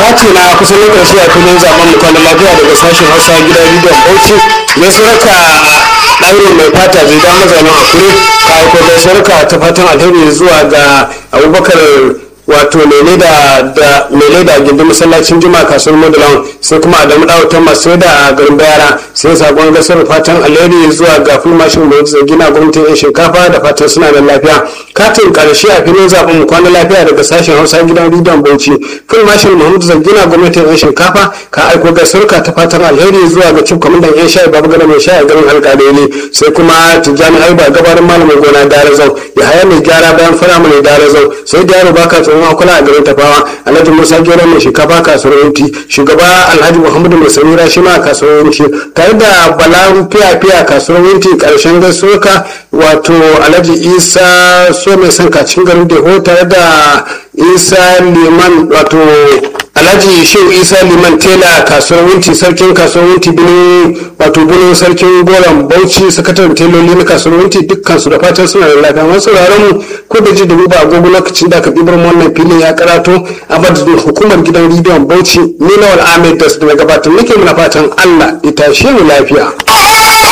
kati na kusan na ƙarshe a filin zaben mu kwanan lafiya daga sashen hausa gidan rediyon bauchi mai suraka ɗaure mai fata zai da mazaunin akure ka aiko da suraka ta fatan alheri zuwa ga abubakar wato mele da da mele da gindin masallacin juma'a kasuwar madalan sai kuma adamu dawatan masu da a garin bayara sai sakon gasar fatan alheri zuwa ga fulmashin da zai gina gwamnatin yan shinkafa da fatan suna da lafiya katin karshe a filin zaben mu kwana lafiya daga sashen hausa gidan rediyon bauchi fulmashin muhammadu zangina gwamnatin yan shinkafa ka aiko gasar ka ta fatan alheri zuwa ga cif kwamandan yan shayi babu gana mai shayi garin alƙalai sai kuma tijjani aiba gabarin malamin gona darazau ya haya mai gyara bayan fara mai darazau sai da yaro baka tsoron kuma kula a garin tafawa alhaji musa gero mai shinkafa kasuwar yanki shugaba alhaji muhammadu mai samira shi ma kasuwar yanki tare da bala fiya fiya kasuwar yanki karshen gaisuwa wato alhaji isa so mai son kacin garin deho tare da isa liman wato alhaji shehu isa liman tela kasuwar wunti sarkin kasuwar wunti binin wato binin sarkin goron bauchi sakataren teloli na kasuwar wunti dukkan su da fatan suna da lafiya wasu sauraron mu ko da ji da duba agogo lokacin da aka ɗibar wannan filin ya karato a madadin hukumar gidan rediyon bauchi ni lawal ahmed da su da gabatar nake muna fatan allah ya tashe mu lafiya.